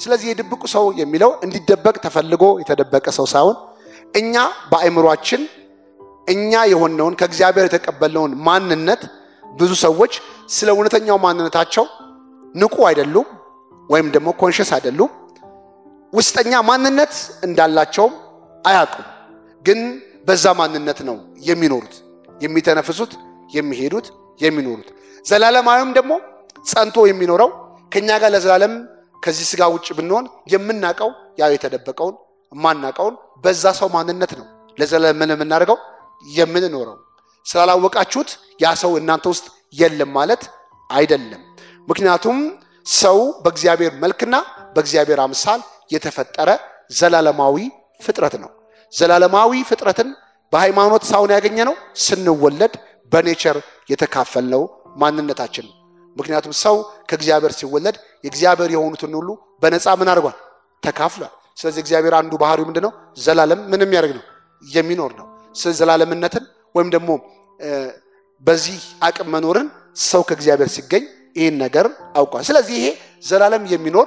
ስለዚህ የድብቁ ሰው የሚለው እንዲደበቅ ተፈልጎ የተደበቀ ሰው ሳይሆን እኛ በአእምሯችን እኛ የሆነውን ከእግዚአብሔር የተቀበልነውን ማንነት ብዙ ሰዎች ስለ እውነተኛው ማንነታቸው ንቁ አይደሉም፣ ወይም ደግሞ ኮንሽስ አይደሉም። ውስጠኛ ማንነት እንዳላቸውም አያውቁም። ግን በዛ ማንነት ነው የሚኖሩት፣ የሚተነፍሱት፣ የሚሄዱት፣ የሚኖሩት። ዘላለማዊም ደግሞ ጸንቶ የሚኖረው ከእኛ ጋር ለዘላለም ከዚህ ስጋ ውጭ ብንሆን የምናውቀው ያው የተደበቀውን የማናውቀውን በዛ ሰው ማንነት ነው ለዘላለም ምን የምናደርገው የምንኖረው። ስላላወቃችሁት ያ ሰው እናንተ ውስጥ የለም ማለት አይደለም። ምክንያቱም ሰው በእግዚአብሔር መልክና በእግዚአብሔር አምሳል የተፈጠረ ዘላለማዊ ፍጥረት ነው። ዘላለማዊ ፍጥረትን በሃይማኖት ሳይሆን ያገኘ ነው፣ ስንወለድ በኔቸር የተካፈልነው ማንነታችን ነው። ምክንያቱም ሰው ከእግዚአብሔር ሲወለድ የእግዚአብሔር የሆኑትን ሁሉ በነፃ ምን አድርጓል? ተካፍሏል። ስለዚህ እግዚአብሔር አንዱ ባህሪው ምንድን ነው? ዘላለም ምን የሚያደርግ ነው? የሚኖር ነው። ስለዚህ ዘላለምነትን ወይም ደግሞ በዚህ አቅም መኖርን ሰው ከእግዚአብሔር ሲገኝ ይህን ነገር አውቋል። ስለዚህ ይሄ ዘላለም የሚኖር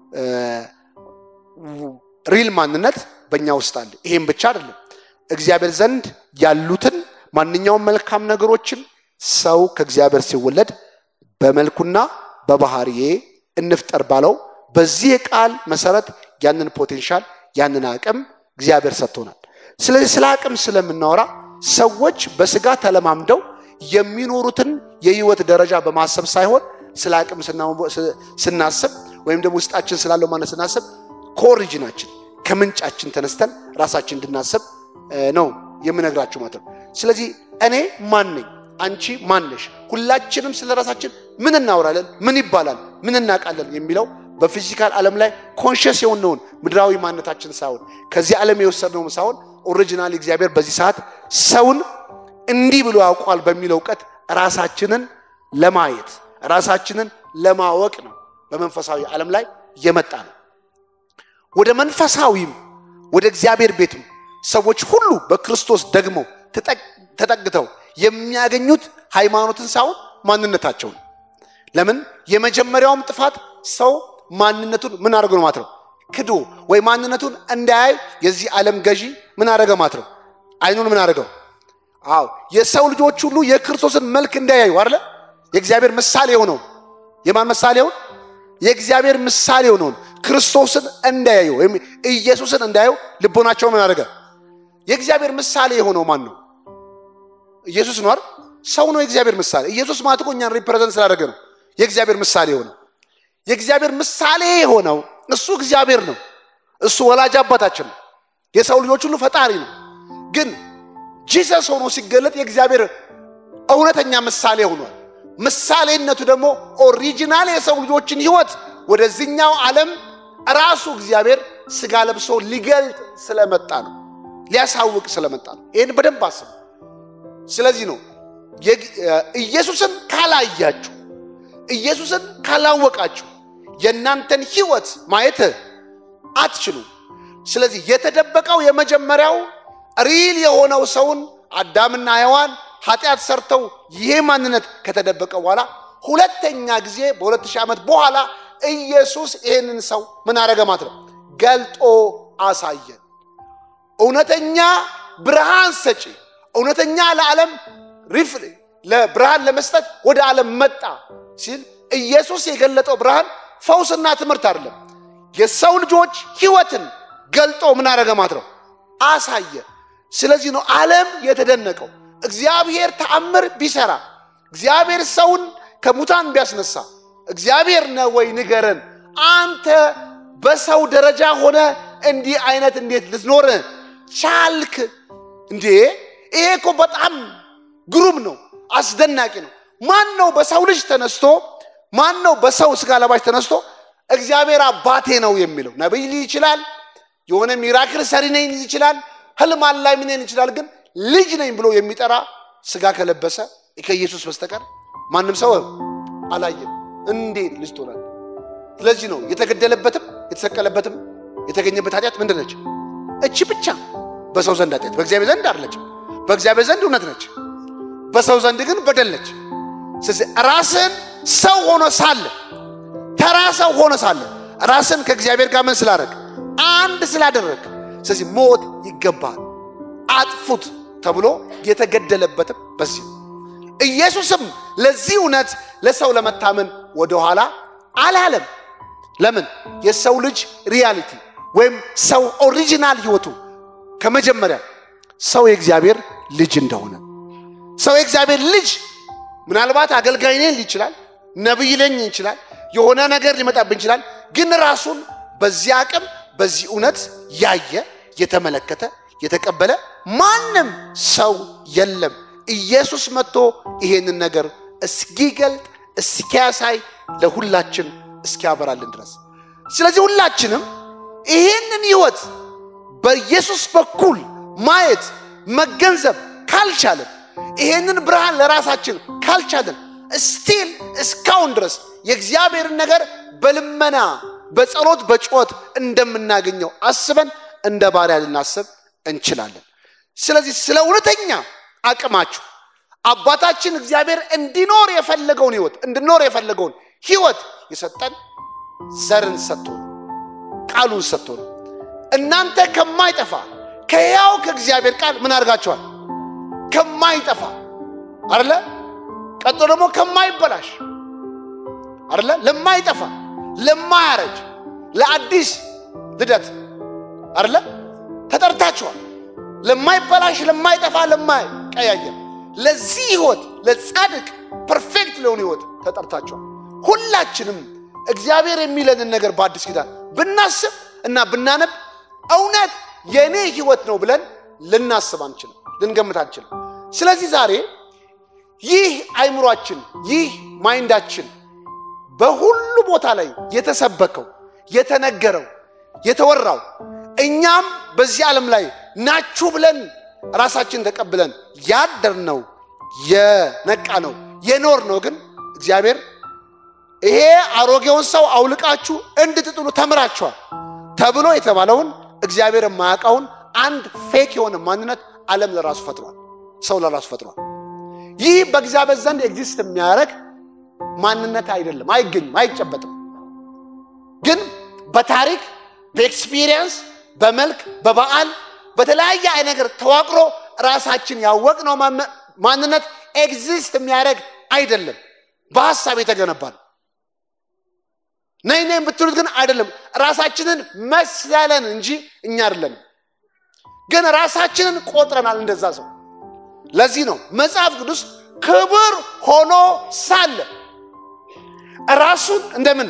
ሪል ማንነት በእኛ ውስጥ አለ። ይሄም ብቻ አይደለም፣ እግዚአብሔር ዘንድ ያሉትን ማንኛውም መልካም ነገሮችን ሰው ከእግዚአብሔር ሲወለድ በመልኩና በባህሪዬ እንፍጠር ባለው በዚህ ቃል መሰረት ያንን ፖቴንሻል ያንን አቅም እግዚአብሔር ሰጥቶናል። ስለዚህ ስለ አቅም ስለምናወራ ሰዎች በስጋ ተለማምደው የሚኖሩትን የህይወት ደረጃ በማሰብ ሳይሆን ስለ አቅም ስናስብ ወይም ደግሞ ውስጣችን ስላለው ማለት ስናስብ ከኦሪጂናችን ከምንጫችን ተነስተን ራሳችን እንድናስብ ነው የምነግራችሁ ማለት ነው። ስለዚህ እኔ ማን ነኝ? አንቺ ማን ነሽ? ሁላችንም ስለ ራሳችን ምን እናወራለን? ምን ይባላል? ምን እናውቃለን? የሚለው በፊዚካል ዓለም ላይ ኮንሽስ የሆነውን ምድራዊ ማንነታችን ሳይሆን ከዚህ ዓለም የወሰድነውም ሳይሆን ኦሪጂናል እግዚአብሔር በዚህ ሰዓት ሰውን እንዲህ ብሎ ያውቋል በሚለው እውቀት ራሳችንን ለማየት ራሳችንን ለማወቅ ነው በመንፈሳዊ ዓለም ላይ የመጣ ነው። ወደ መንፈሳዊም ወደ እግዚአብሔር ቤትም ሰዎች ሁሉ በክርስቶስ ደግሞ ተጠግተው የሚያገኙት ሃይማኖትን ሳይሆን ማንነታቸውን። ለምን የመጀመሪያውም ጥፋት ሰው ማንነቱን ምን አደረገ ነው ማለት ነው ክዶ ወይ ማንነቱን እንዳያይ የዚህ ዓለም ገዢ ምን አደረገ ማለት ነው አይኑን ምን አደረገው? አዎ የሰው ልጆች ሁሉ የክርስቶስን መልክ እንዳያዩ አይደለ የእግዚአብሔር ምሳሌ የሆነውን የማን ምሳሌ የሆን የእግዚአብሔር ምሳሌ የሆነውን ክርስቶስን እንዳያዩ ወይም ኢየሱስን እንዳያዩ ልቦናቸው ምን አደረገ? የእግዚአብሔር ምሳሌ የሆነው ማን ነው? ኢየሱስ ነው አይደል? ሰው ነው የእግዚአብሔር ምሳሌ። ኢየሱስ ማለት እኮ እኛን ሪፕሬዘንት ስላደረገ ነው የእግዚአብሔር ምሳሌ የሆነው። የእግዚአብሔር ምሳሌ የሆነው እሱ እግዚአብሔር ነው። እሱ ወላጅ አባታችን ነው። የሰው ልጆች ሁሉ ፈጣሪ ነው። ግን ጂሰስ ሆኖ ሲገለጥ የእግዚአብሔር እውነተኛ ምሳሌ ሆኗል። ምሳሌነቱ ደግሞ ኦሪጂናል የሰው ልጆችን ሕይወት ወደዚህኛው ዓለም ራሱ እግዚአብሔር ስጋ ለብሶ ሊገልጥ ስለመጣ ነው፣ ሊያሳውቅ ስለመጣ ነው። ይህን በደንብ አስቡ። ስለዚህ ነው ኢየሱስን ካላያችሁ፣ ኢየሱስን ካላወቃችሁ የእናንተን ሕይወት ማየት አትችሉም። ስለዚህ የተደበቀው የመጀመሪያው ሪል የሆነው ሰውን አዳምና ሔዋን ኃጢአት ሰርተው ይሄ ማንነት ከተደበቀ በኋላ ሁለተኛ ጊዜ በሁለት ሺህ ዓመት በኋላ ኢየሱስ ይህንን ሰው ምን አደረገ ማለት ነው? ገልጦ አሳየን። እውነተኛ ብርሃን ሰጪ፣ እውነተኛ ለዓለም ሪፍ ለብርሃን ለመስጠት ወደ ዓለም መጣ ሲል ኢየሱስ የገለጠው ብርሃን ፈውስና ትምህርት አይደለም። የሰው ልጆች ሕይወትን ገልጦ ምን አደረገ ማለት ነው? አሳየ። ስለዚህ ነው ዓለም የተደነቀው። እግዚአብሔር ተአምር ቢሰራ እግዚአብሔር ሰውን ከሙታን ቢያስነሳ እግዚአብሔር ነው ወይ ንገረን። አንተ በሰው ደረጃ ሆነ እንዲህ አይነት እንዴት ልትኖር ቻልክ እንዴ? ይሄ እኮ በጣም ግሩም ነው፣ አስደናቂ ነው። ማን ነው በሰው ልጅ ተነስቶ ማን ነው በሰው ስጋ ለባሽ ተነስቶ እግዚአብሔር አባቴ ነው የሚለው? ነቢይ ሊል ይችላል፣ የሆነ ሚራክል ሰሪ ነኝ ሊል ይችላል፣ ህልም አላሚ ነኝ ይችላል። ግን ልጅ ነኝ ብሎ የሚጠራ ስጋ ከለበሰ ከኢየሱስ በስተቀር ማንም ሰው አላየም። እንዴት ልጅ ትሆናል? ስለዚህ ነው የተገደለበትም የተሰቀለበትም የተገኘበት ኃጢአት ምንድን ነች? እቺ ብቻ በሰው ዘንድ ኃጢአት፣ በእግዚአብሔር ዘንድ አይደለችም። በእግዚአብሔር ዘንድ እውነት ነች፣ በሰው ዘንድ ግን በደል ነች። ስለዚህ ራስን ሰው ሆኖ ሳለ ተራ ሰው ሆኖ ሳለ ራስን ከእግዚአብሔር ጋር ምን ስላደረግ አንድ ስላደረግ ስለዚህ ሞት ይገባል አጥፉት ተብሎ የተገደለበትም በዚህ ነው። ኢየሱስም ለዚህ እውነት ለሰው ለመታመን ወደኋላ አላለም። ለምን? የሰው ልጅ ሪያሊቲ ወይም ሰው ኦሪጂናል ህይወቱ ከመጀመሪያ ሰው የእግዚአብሔር ልጅ እንደሆነ ሰው የእግዚአብሔር ልጅ ምናልባት አገልጋይ ነኝ ይችላል፣ ነቢይ ነኝ ይችላል፣ የሆነ ነገር ሊመጣብን ይችላል። ግን ራሱን በዚህ አቅም በዚህ እውነት ያየ የተመለከተ የተቀበለ ማንም ሰው የለም። ኢየሱስ መጥቶ ይሄንን ነገር እስኪገልጥ እስኪያሳይ ለሁላችን እስኪያበራልን ድረስ ስለዚህ ሁላችንም ይህንን ህይወት በኢየሱስ በኩል ማየት መገንዘብ ካልቻለን ይሄንን ብርሃን ለራሳችን ካልቻለን ስቲል እስካሁን ድረስ የእግዚአብሔርን ነገር በልመና በጸሎት በጩኸት እንደምናገኘው አስበን እንደ ባሪያ ልናስብ እንችላለን። ስለዚህ ስለ እውነተኛ አቅማችሁ አባታችን እግዚአብሔር እንዲኖር የፈለገውን ህይወት እንድኖር የፈለገውን ህይወት የሰጠን ዘርን ሰጥቶ ነው፣ ቃሉን ሰጥቶ ነው። እናንተ ከማይጠፋ ከሕያው ከእግዚአብሔር ቃል ምን አድርጋችኋል? ከማይጠፋ አደለ? ቀጥሎ ደግሞ ከማይበላሽ አደለ? ለማይጠፋ ለማያረጅ ለአዲስ ልደት አደለ? ተጠርታችኋል። ለማይበላሽ ለማይጠፋ ለማይቀያየር ለዚህ ህይወት ለጻድቅ ፐርፌክት ለሆነ ህይወት ተጠርታችኋል። ሁላችንም እግዚአብሔር የሚለንን ነገር በአዲስ ኪዳን ብናስብ እና ብናነብ እውነት የእኔ ህይወት ነው ብለን ልናስብ አንችልም፣ ልንገምት አንችልም። ስለዚህ ዛሬ ይህ አይምሯችን ይህ ማይንዳችን በሁሉ ቦታ ላይ የተሰበከው የተነገረው የተወራው እኛም በዚህ ዓለም ላይ ናችሁ ብለን ራሳችን ተቀብለን ያደርነው የነቃ ነው የኖር ነው ግን እግዚአብሔር ይሄ አሮጌውን ሰው አውልቃችሁ እንድትጥሉ ተምራችኋል ተብሎ የተባለውን እግዚአብሔር የማያውቀውን አንድ ፌክ የሆነ ማንነት ዓለም ለራሱ ፈጥሯል። ሰው ለራሱ ፈጥሯል። ይህ በእግዚአብሔር ዘንድ ኤግዚስት የሚያደርግ ማንነት አይደለም፣ አይገኝም፣ አይጨበጥም። ግን በታሪክ በኤክስፒሪየንስ በመልክ በበዓል በተለያየ አይነት ነገር ተዋቅሮ ራሳችን ያወቅነው ማንነት ኤግዚስት የሚያደርግ አይደለም። በሀሳብ የተገነባ ነው። ነይ ነይ ብትሉት ግን አይደለም። ራሳችንን መስለን እንጂ እኛ አይደለንም። ግን ራሳችንን ቆጥረናል እንደዛ ሰው። ለዚህ ነው መጽሐፍ ቅዱስ ክብር ሆኖ ሳለ ራሱን እንደምን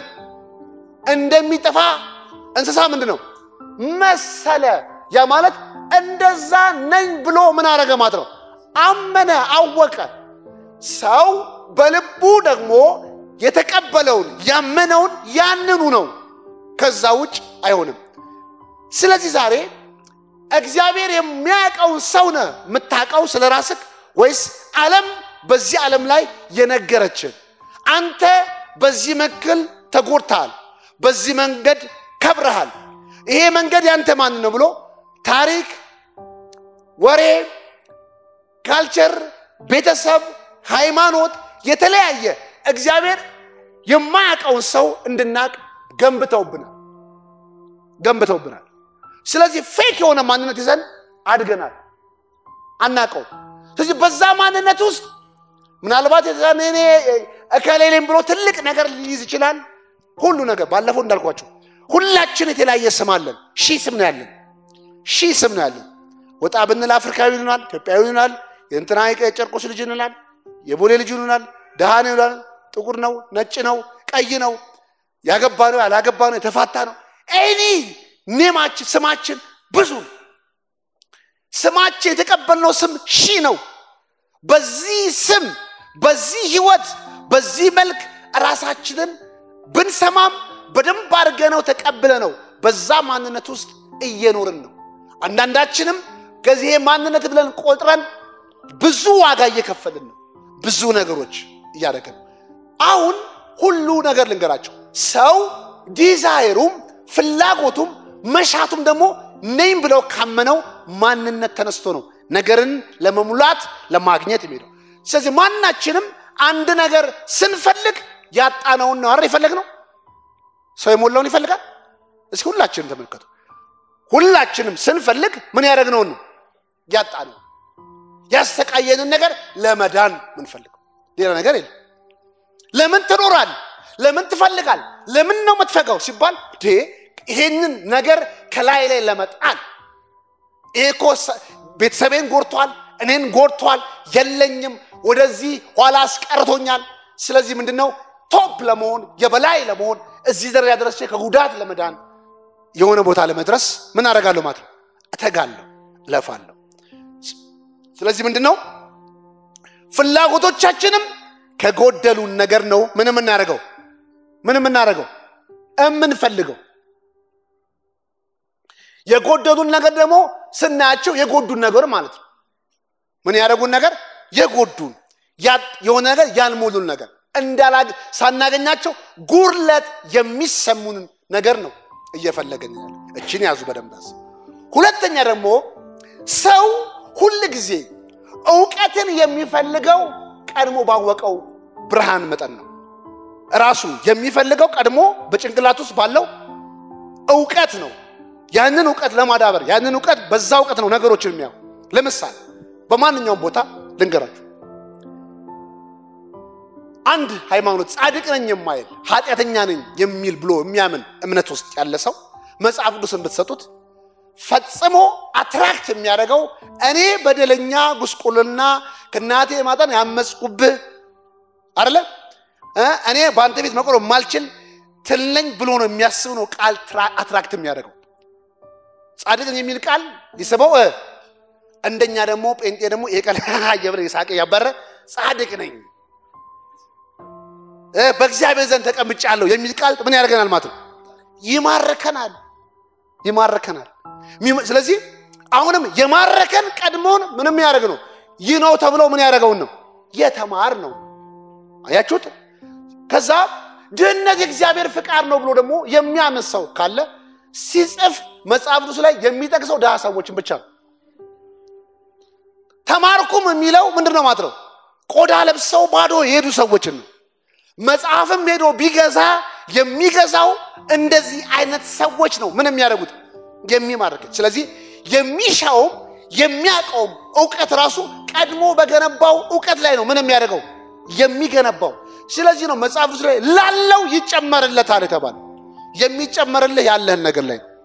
እንደሚጠፋ እንስሳ ምንድን ነው መሰለ። ያ ማለት እንደዛ ነኝ ብሎ ምን አረገ ማለት ነው? አመነ፣ አወቀ። ሰው በልቡ ደግሞ የተቀበለውን ያመነውን ያንኑ ነው። ከዛ ውጭ አይሆንም። ስለዚህ ዛሬ እግዚአብሔር የሚያውቀውን ሰው ነህ የምታውቀው ስለ ራስህ ወይስ ዓለም በዚህ ዓለም ላይ የነገረችን? አንተ በዚህ መክል ተጎድተሃል፣ በዚህ መንገድ ከብረሃል፣ ይሄ መንገድ ያንተ ማን ነው ብሎ ታሪክ፣ ወሬ፣ ካልቸር፣ ቤተሰብ፣ ሃይማኖት የተለያየ እግዚአብሔር የማያውቀውን ሰው እንድናቅ ገንብተውብናል ገንብተውብናል። ስለዚህ ፌክ የሆነ ማንነት ይዘን አድገናል፣ አናቀው። ስለዚህ በዛ ማንነት ውስጥ ምናልባት እኔ እከሌሌም ብሎ ትልቅ ነገር ሊይዝ ይችላል። ሁሉ ነገር ባለፈው እንዳልኳቸው ሁላችን የተለያየ ስም አለን። ሺህ ስም ነው ያለን፣ ሺህ ስም ነው ያለን። ወጣ ብንል አፍሪካዊ ይሉናል፣ ኢትዮጵያዊ ይሉናል፣ የእንትና የጨርቆስ ልጅ እንላል፣ የቦሌ ልጅ ይሉናል፣ ድሃ ነው ይሉናል፣ ጥቁር ነው፣ ነጭ ነው፣ ቀይ ነው፣ ያገባ ነው፣ ያላገባ ነው፣ የተፋታ ነው። ኤኒ ኔማችን ስማችን ብዙ ነው። ስማችን የተቀበልነው ስም ሺህ ነው። በዚህ ስም በዚህ ህይወት በዚህ መልክ ራሳችንን ብንሰማም በደንብ አድርገነው ተቀብለ ነው በዛ ማንነት ውስጥ እየኖርን ነው። አንዳንዳችንም ከዚህ ማንነት ብለን ቆጥረን ብዙ ዋጋ እየከፈልን ነው። ብዙ ነገሮች እያደረግን አሁን ሁሉ ነገር ልንገራቸው። ሰው ዲዛይሩም ፍላጎቱም መሻቱም ደግሞ ነኝ ብለው ካመነው ማንነት ተነስቶ ነው ነገርን ለመሙላት ለማግኘት የሚሄደው። ስለዚህ ማናችንም አንድ ነገር ስንፈልግ ያጣነውን ነው አይደል የፈለግነው? ሰው የሞላውን ይፈልጋል። እስኪ ሁላችንም ተመልከቱ። ሁላችንም ስንፈልግ ምን ያደረግነውን ነው ያጣነው፣ ያሰቃየንን ነገር ለመዳን ምንፈልገው ሌላ ነገር የለም። ለምን ትኖራል? ለምን ትፈልጋል? ለምን ነው የምትፈጋው ሲባል ይሄንን ነገር ከላይ ላይ ለመጣል ይሄ እኮ ቤተሰቤን ጎድቷል፣ እኔን ጎድቷል፣ የለኝም፣ ወደዚህ ኋላ አስቀርቶኛል። ስለዚህ ምንድን ነው ቶፕ ለመሆን የበላይ ለመሆን እዚህ ደረጃ ደረሰ ከጉዳት ለመዳን የሆነ ቦታ ለመድረስ ምን አደርጋለሁ ማለት ነው? እተጋለሁ፣ እለፋለሁ። ስለዚህ ምንድን ነው ፍላጎቶቻችንም ከጎደሉን ነገር ነው ምን የምናደርገው ምን የምናደርገው እምንፈልገው የጎደሉን ነገር ደግሞ ስናያቸው የጎዱን ነገር ማለት ነው። ምን ያደረጉን ነገር የጎዱን የሆነ ነገር ያልሞሉን ነገር እንዳላግ ሳናገኛቸው ጉርለት የሚሰሙንን ነገር ነው እየፈለገን ያለ። እችን ያዙ በደንብ ያዝ። ሁለተኛ ደግሞ ሰው ሁል ጊዜ እውቀትን የሚፈልገው ቀድሞ ባወቀው ብርሃን መጠን ነው። ራሱ የሚፈልገው ቀድሞ በጭንቅላት ውስጥ ባለው እውቀት ነው። ያንን እውቀት ለማዳበር ያንን እውቀት በዛ እውቀት ነው ነገሮችን የሚያው። ለምሳሌ በማንኛውም ቦታ ልንገራችሁ፣ አንድ ሃይማኖት ጻድቅ ነኝ የማይል ኃጢአተኛ ነኝ የሚል ብሎ የሚያምን እምነት ውስጥ ያለ ሰው መጽሐፍ ቅዱስን ብትሰጡት ፈጽሞ አትራክት የሚያደርገው እኔ በደለኛ ጉስቁልና ከእናቴ ማጠን ያመፅኩብህ አይደለ እኔ በአንተ ቤት መቆም የማልችል ትልነኝ ብሎ ነው የሚያስብ ነው ቃል አትራክት የሚያደርገው ጻድቅ ነኝ የሚል ቃል ይስበው። እንደኛ ደግሞ ጴንጤ ደግሞ ይሄ ቃል እየበለ የሳቀ ያባረ ጻድቅ ነኝ በእግዚአብሔር ዘንድ ተቀምጫለሁ የሚል ቃል ምን ያደርገናል ማለት ነው? ይማርከናል፣ ይማርከናል። ስለዚህ አሁንም የማረከን ቀድሞውን ምንም ያደርግ ነው ይህ ነው ተብሎ ምን ያደረገውን ነው የተማር ነው። አያችሁት? ከዛ ድህነት የእግዚአብሔር ፍቃድ ነው ብሎ ደግሞ የሚያምን ሰው ካለ ሲጽፍ መጽሐፍ ቅዱስ ላይ የሚጠቅሰው ድሃ ሰዎችን ብቻ ነው። ተማርኩም የሚለው ምንድን ነው ማለት ነው? ቆዳ ለብሰው ባዶ የሄዱ ሰዎችን ነው። መጽሐፍም ሄዶ ቢገዛ የሚገዛው እንደዚህ አይነት ሰዎች ነው። ምን የሚያደርጉት የሚማርክ። ስለዚህ የሚሻውም የሚያውቀውም እውቀት ራሱ ቀድሞ በገነባው እውቀት ላይ ነው ምን የሚያደርገው የሚገነባው። ስለዚህ ነው መጽሐፍ ቅዱስ ላይ ላለው ይጨመርለታል የተባለ የሚጨመርልህ ያለህን ነገር ላይ ነው።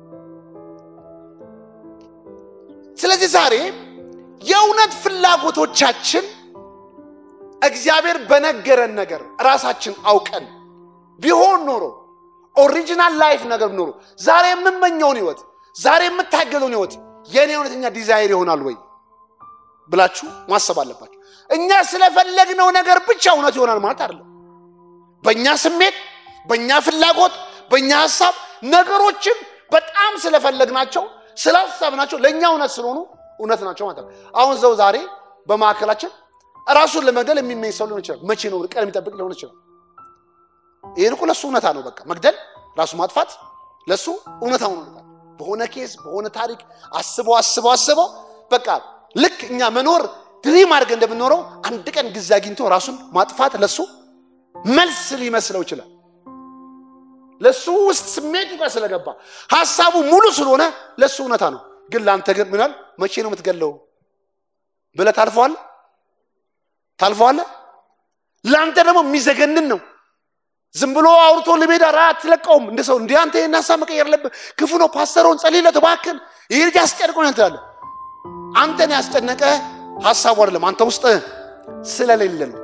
ስለዚህ ዛሬ የእውነት ፍላጎቶቻችን እግዚአብሔር በነገረን ነገር ራሳችን አውቀን ቢሆን ኖሮ ኦሪጂናል ላይፍ ነገር ኖሮ ዛሬ የምመኘውን ህይወት ዛሬ የምታገለውን ህይወት የእኔ እውነተኛ ዲዛይር ይሆናል ወይ ብላችሁ ማሰብ አለባችሁ። እኛ ስለፈለግነው ነገር ብቻ እውነት ይሆናል ማለት አይደለም። በእኛ ስሜት፣ በእኛ ፍላጎት፣ በእኛ ሀሳብ ነገሮችን በጣም ስለፈለግናቸው ስላሰብናቸው ለእኛ እውነት ስለሆኑ እውነት ናቸው ማለት ነው። አሁን ሰው ዛሬ በማዕከላችን ራሱን ለመግደል የሚመኝ ሰው ሊሆን ይችላል። መቼ ነው ቀን የሚጠብቅ ሊሆን ይችላል። ይህን እኮ ለእሱ እውነታ ነው። በቃ መግደል፣ ራሱ ማጥፋት ለእሱ እውነታ ሆኖ በሆነ ኬስ በሆነ ታሪክ አስበው አስበው አስበው በቃ ልክ እኛ መኖር ድሪም አድርገን እንደምንኖረው አንድ ቀን ጊዜ አግኝቶ ራሱን ማጥፋት ለሱ መልስ ሊመስለው ይችላል። ለሱ ውስጥ ስሜቱ ጋር ስለገባ ሀሳቡ ሙሉ ስለሆነ ለሱ እውነታ ነው። ግን ለአንተ ግን ምናል መቼ ነው የምትገለው ብለህ ታልፈዋለህ ታልፈዋለህ። ለአንተ ደግሞ የሚዘገንን ነው። ዝም ብሎ አውርቶ ለሜዳ ራ አትለቀውም። እንደ ሰው እንዲህ አንተ ይህን ሀሳብ መቀየር አለብህ፣ ክፉ ነው፣ ፓስተሩን ጸልይለት እባክህን፣ ይህ ልጅ አስጨንቆኛል ትላለህ። አንተን ያስጨነቀ ሀሳቡ አይደለም፣ አንተ ውስጥ ስለሌለ ነው።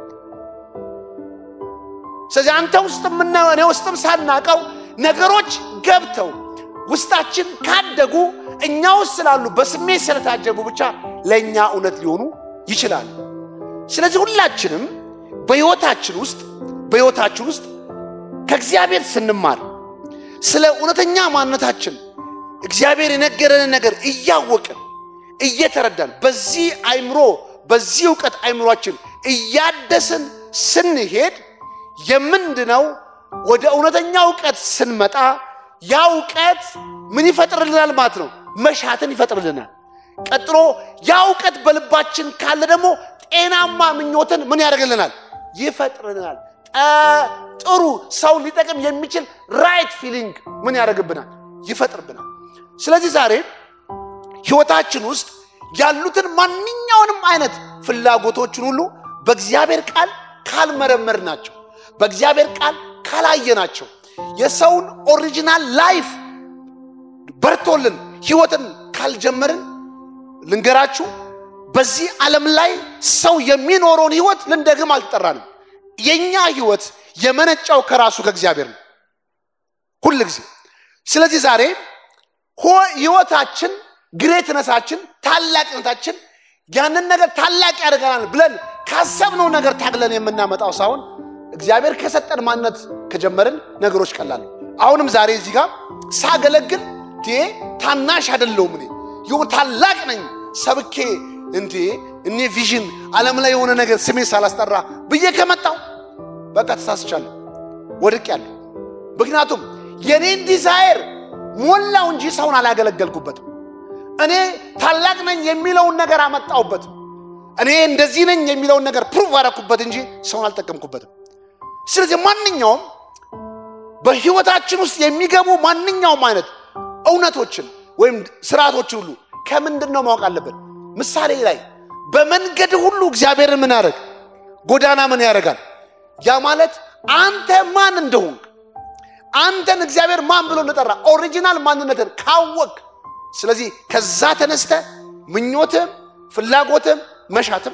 ስለዚህ አንተ ውስጥ የምናየው እኔ ውስጥም ሳናቀው ነገሮች ገብተው ውስጣችን ካደጉ እኛ ውስጥ ስላሉ በስሜት ስለታጀቡ ብቻ ለእኛ እውነት ሊሆኑ ይችላል። ስለዚህ ሁላችንም በሕይወታችን ውስጥ በሕይወታችን ውስጥ ከእግዚአብሔር ስንማር ስለ እውነተኛ ማንነታችን እግዚአብሔር የነገረንን ነገር እያወቅን እየተረዳን በዚህ አይምሮ በዚህ እውቀት አይምሯችን እያደስን ስንሄድ የምንድነው ወደ እውነተኛ እውቀት ስንመጣ ያ እውቀት ምን ይፈጥርልናል ማለት ነው? መሻትን ይፈጥርልናል። ቀጥሎ ያ እውቀት በልባችን ካለ ደግሞ ጤናማ ምኞትን ምን ያደርግልናል? ይፈጥርልናል። ጥሩ ሰው ሊጠቅም የሚችል ራይት ፊሊንግ ምን ያደርግብናል? ይፈጥርብናል። ስለዚህ ዛሬ ህይወታችን ውስጥ ያሉትን ማንኛውንም አይነት ፍላጎቶችን ሁሉ በእግዚአብሔር ቃል ካልመረመር ናቸው በእግዚአብሔር ቃል ካላየናቸው የሰውን ኦሪጂናል ላይፍ በርቶልን ህይወትን ካልጀመርን ልንገራችሁ፣ በዚህ ዓለም ላይ ሰው የሚኖረውን ህይወት ልንደግም አልተጠራንም። የእኛ ህይወት የመነጫው ከራሱ ከእግዚአብሔር ነው ሁል ጊዜ። ስለዚህ ዛሬ ህይወታችን፣ ግሬትነታችን፣ ታላቅነታችን ያንን ነገር ታላቅ ያደርገናል ብለን ካሰብነው ነገር ታግለን የምናመጣው ሳይሆን እግዚአብሔር ከሰጠን ማንነት ከጀመርን ነገሮች ቀላል። አሁንም ዛሬ እዚህ ጋር ሳገለግል እንዴ ታናሽ አይደለሁም እኔ ይሁን ታላቅ ነኝ ሰብኬ እንዴ እኔ ቪዥን ዓለም ላይ የሆነ ነገር ስሜን ሳላስጠራ ብዬ ከመጣው በቃ ተሳስቻለሁ፣ ወድቄያለሁ። ምክንያቱም የኔን ዲዛይር ሞላው እንጂ ሰውን አላገለገልኩበትም። እኔ ታላቅ ነኝ የሚለውን ነገር አመጣሁበትም። እኔ እንደዚህ ነኝ የሚለውን ነገር ፕሩቭ አደረኩበት እንጂ ሰውን አልጠቀምኩበትም። ስለዚህ ማንኛውም በህይወታችን ውስጥ የሚገቡ ማንኛውም አይነት እውነቶችን ወይም ስርዓቶችን ሁሉ ከምንድን ነው ማወቅ አለብን? ምሳሌ ላይ በመንገድ ሁሉ እግዚአብሔርን ምን ያደርግ ጎዳና ምን ያደርጋል? ያ ማለት አንተ ማን እንደሆንክ አንተን እግዚአብሔር ማን ብሎ እንደጠራ ኦሪጂናል ማንነትን ካወቅ፣ ስለዚህ ከዛ ተነስተ ምኞትም ፍላጎትም መሻትም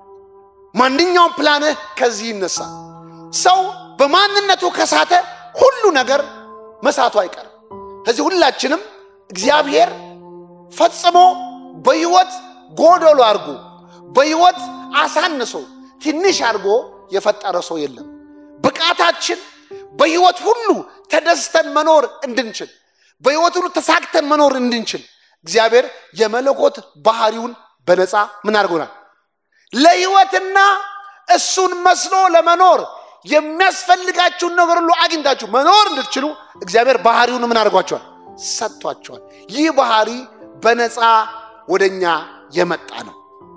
ማንኛውም ፕላንህ ከዚህ ይነሳል። ሰው በማንነቱ ከሳተ ሁሉ ነገር መሳቱ አይቀርም። ከዚህ ሁላችንም እግዚአብሔር ፈጽሞ በህይወት ጎደሎ አድርጎ በህይወት አሳንሶ ትንሽ አድርጎ የፈጠረ ሰው የለም። ብቃታችን በህይወት ሁሉ ተደስተን መኖር እንድንችል፣ በህይወት ሁሉ ተሳክተን መኖር እንድንችል እግዚአብሔር የመለኮት ባህሪውን በነፃ ምን አድርጎናል? ለህይወትና እሱን መስሎ ለመኖር የሚያስፈልጋችሁን ነገር ሁሉ አግኝታችሁ መኖር እንድትችሉ እግዚአብሔር ባህሪውን ምን አድርጓቸዋል? ሰጥቷቸዋል። ይህ ባህሪ በነፃ ወደኛ የመጣ ነው።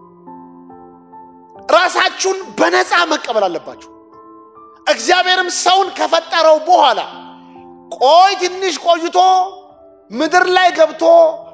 ራሳችሁን በነፃ መቀበል አለባችሁ። እግዚአብሔርም ሰውን ከፈጠረው በኋላ ቆይ ትንሽ ቆይቶ ምድር ላይ ገብቶ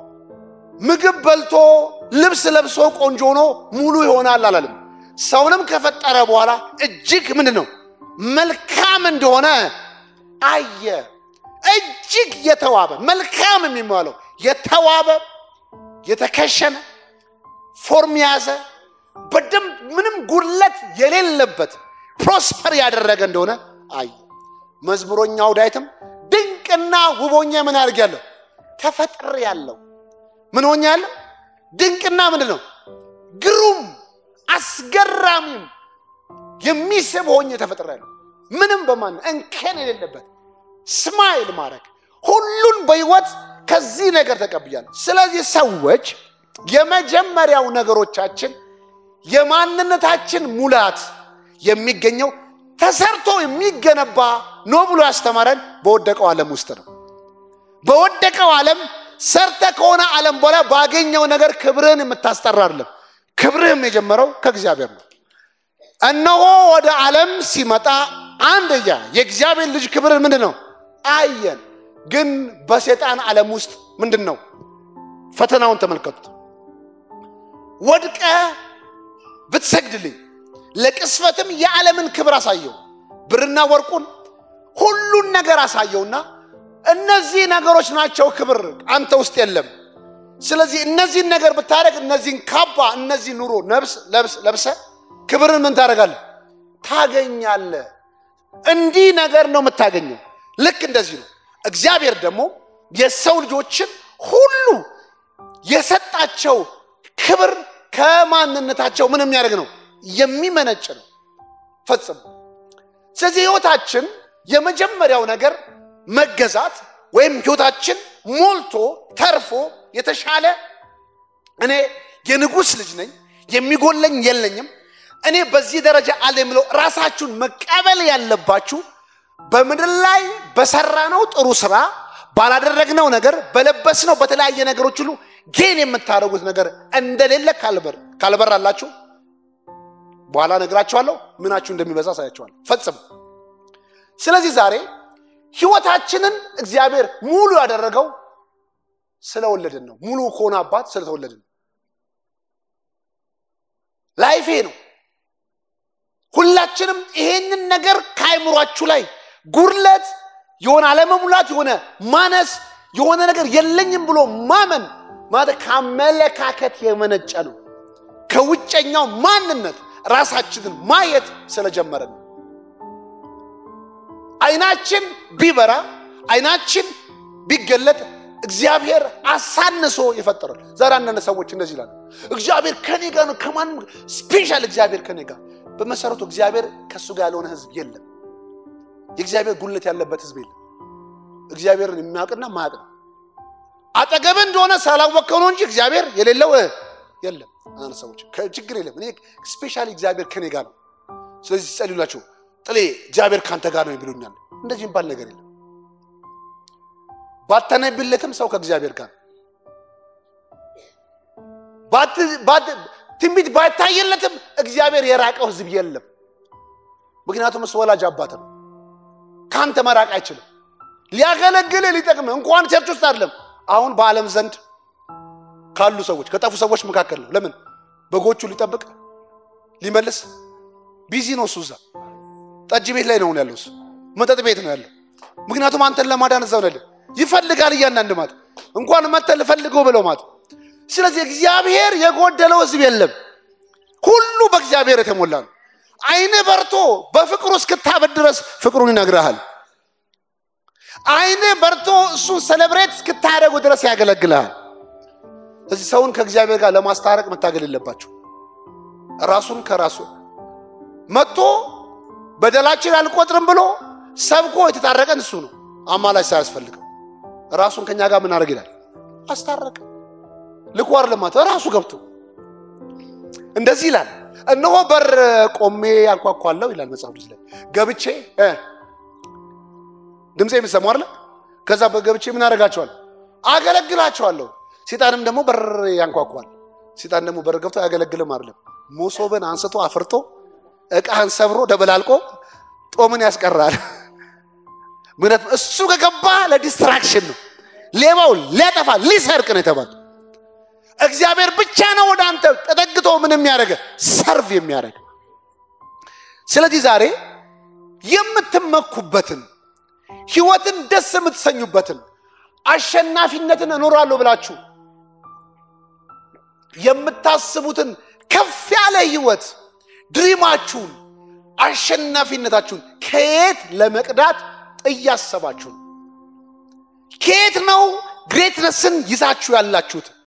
ምግብ በልቶ ልብስ ለብሶ ቆንጆ ሆኖ ሙሉ ይሆናል አላለም። ሰውንም ከፈጠረ በኋላ እጅግ ምንድን ነው መልካም እንደሆነ አየ። እጅግ የተዋበ መልካም የሚባለው የተዋበ የተከሸነ ፎርም የያዘ በደንብ ምንም ጉድለት የሌለበት ፕሮስፐር ያደረገ እንደሆነ አየ። መዝሙረኛው ዳዊትም ድንቅና ውቦኛ ምን አድርጌያለሁ ተፈጥሬ ያለው ምን ሆኛ ያለው ድንቅና ምንድን ነው ግሩም አስገራሚም የሚስብ ሆኜ ተፈጥሬ ያለው ምንም በማን እንከን የሌለበት ስማይል ማድረግ ሁሉን በህይወት ከዚህ ነገር ተቀብያለሁ። ስለዚህ ሰዎች የመጀመሪያው ነገሮቻችን የማንነታችን ሙላት የሚገኘው ተሰርቶ የሚገነባ ነው ብሎ ያስተማረን በወደቀው ዓለም ውስጥ ነው። በወደቀው ዓለም ሰርተ ከሆነ ዓለም በኋላ ባገኘው ነገር ክብርህን የምታስጠራ አይደለም። ክብርህም የጀመረው ከእግዚአብሔር ነው። እነሆ ወደ ዓለም ሲመጣ አንደኛ የእግዚአብሔር ልጅ ክብርን ምንድን ነው አየን። ግን በሴጣን ዓለም ውስጥ ምንድን ነው ፈተናውን ተመልከቱት። ወድቀ ብትሰግድልኝ ለቅስፈትም የዓለምን ክብር አሳየው፣ ብርና ወርቁን ሁሉን ነገር አሳየውና እነዚህ ነገሮች ናቸው ክብር አንተ ውስጥ የለም። ስለዚህ እነዚህን ነገር ብታደረግ እነዚህን ካባ እነዚህ ኑሮ ነብስ ለብስ ለብሰ ክብርን ምን ታደርጋለህ ታገኛለህ። እንዲህ ነገር ነው የምታገኘው። ልክ እንደዚህ ነው። እግዚአብሔር ደግሞ የሰው ልጆችን ሁሉ የሰጣቸው ክብር ከማንነታቸው ምን የሚያደርግ ነው የሚመነጭ ነው ፈጽሞ። ስለዚህ ህይወታችን የመጀመሪያው ነገር መገዛት ወይም ህይወታችን ሞልቶ ተርፎ የተሻለ እኔ የንጉሥ ልጅ ነኝ፣ የሚጎለኝ የለኝም፣ እኔ በዚህ ደረጃ አለ የምለው ራሳችሁን መቀበል ያለባችሁ በምድር ላይ በሰራነው ጥሩ ስራ ባላደረግነው ነገር በለበስነው በተለያየ ነገሮች ሁሉ ጌን የምታደርጉት ነገር እንደሌለ ካልበር ካልበራላችሁ በኋላ ነግራችኋለሁ። ምናችሁ እንደሚበዛ ሳያችኋለሁ። ፈጽም ስለዚህ ዛሬ ህይወታችንን እግዚአብሔር ሙሉ ያደረገው ስለወለድን ነው። ሙሉ ከሆነ አባት ስለተወለድን ላይፌ ነው። ሁላችንም ይሄንን ነገር ከአይምሯችሁ ላይ ጉድለት የሆነ አለመሙላት የሆነ ማነስ የሆነ ነገር የለኝም ብሎ ማመን ማለት ከአመለካከት የመነጨ ነው። ከውጨኛው ማንነት ራሳችንን ማየት ስለጀመረን ነው። አይናችን ቢበራ አይናችን ቢገለጥ እግዚአብሔር አሳንሶ ይፈጠራል። ዛሬ አንዳንድ ሰዎች እንደዚህ ይላሉ፣ እግዚአብሔር ከኔ ጋር ነው፣ ከማንም ስፔሻል እግዚአብሔር ከኔ ጋር። በመሰረቱ እግዚአብሔር ከእሱ ጋር ያልሆነ ህዝብ የለም። የእግዚአብሔር ጉልት ያለበት ህዝብ የለም። እግዚአብሔርን የሚያውቅና ማያውቅ ነው። አጠገብ እንደሆነ ስላላወቅከው ነው እንጂ እግዚአብሔር የሌለው የለም። አንዳንድ ሰዎች ችግር የለም፣ እኔ ስፔሻሊ እግዚአብሔር ከኔ ጋር ነው። ስለዚህ ሲጸልዩላችሁ ጥሌ እግዚአብሔር ካንተ ጋር ነው ይብሉኛል። እንደዚህ የሚባል ነገር የለም። ባተነብለትም ሰው ከእግዚአብሔር ጋር ትንቢት ባይታየለትም እግዚአብሔር የራቀው ህዝብ የለም። ምክንያቱም እሱ ወላጅ አባት ነው። ከአንተ መራቅ አይችልም። ሊያገለግልህ ሊጠቅም እንኳን ቸርች ውስጥ አይደለም አሁን በዓለም ዘንድ ካሉ ሰዎች ከጠፉ ሰዎች መካከል ነው። ለምን በጎቹ ሊጠብቅ ሊመልስ ቢዚ ነው። እሱ እዛ ጠጅ ቤት ላይ ነው ያለው፣ እሱ መጠጥ ቤት ነው ያለው። ምክንያቱም አንተን ለማዳን እዛው ነህ ይፈልጋል። እያንዳንድ ማለት እንኳን መተን ልፈልገው ብለው ማለት ስለዚህ እግዚአብሔር የጎደለው ህዝብ የለም። ሁሉ በእግዚአብሔር የተሞላ ነው። አይን በርቶ በፍቅሩ እስክታበድ ድረስ ፍቅሩን ይነግርሃል። አይን በርቶ እሱን ሰለብሬት እስክታደረጉ ድረስ ያገለግልሃል። እዚህ ሰውን ከእግዚአብሔር ጋር ለማስታረቅ መታገል የለባቸው። ራሱን ከራሱ መጥቶ በደላችን አልቆጥርም ብሎ ሰብኮ የተታረቀን እሱ ነው። አማላጅ ሳያስፈልገው ራሱን ከኛ ጋር ምን አድርግ ይላል አስታረቀ። ልኳር ልማት ራሱ ገብቶ እንደዚህ ይላል፣ እነሆ በር ቆሜ ያንኳኳለሁ ይላል መጽሐፍ ቅዱስ ላይ ገብቼ ድምፄ የሚሰማው አይደለ? ከዛ በገብቼ ምን አደርጋቸዋለሁ? አገለግላቸዋለሁ። ሴጣንም ደግሞ በር ያንኳኳል። ሴጣን ደግሞ በር ገብቶ አያገለግልም አይደለም፣ መሶብን አንስቶ አፍርጦ እቃህን ሰብሮ ደበላልቆ ጦምን ያስቀራል። ምክንያቱም እሱ ከገባ ለዲስትራክሽን ነው። ሌባው ሊያጠፋ ሊሰርቅ ነው የተባለ። እግዚአብሔር ብቻ ነው ወደ አንተ ተጠግቶ ምን የሚያደርገ ሰርቭ የሚያደርግ። ስለዚህ ዛሬ የምትመኩበትን ህይወትን ደስ የምትሰኙበትን አሸናፊነትን እኖራለሁ ብላችሁ የምታስቡትን ከፍ ያለ ህይወት ድሪማችሁን አሸናፊነታችሁን ከየት ለመቅዳት እያሰባችሁ ነው? ከየት ነው ግሬትነስን ይዛችሁ ያላችሁት?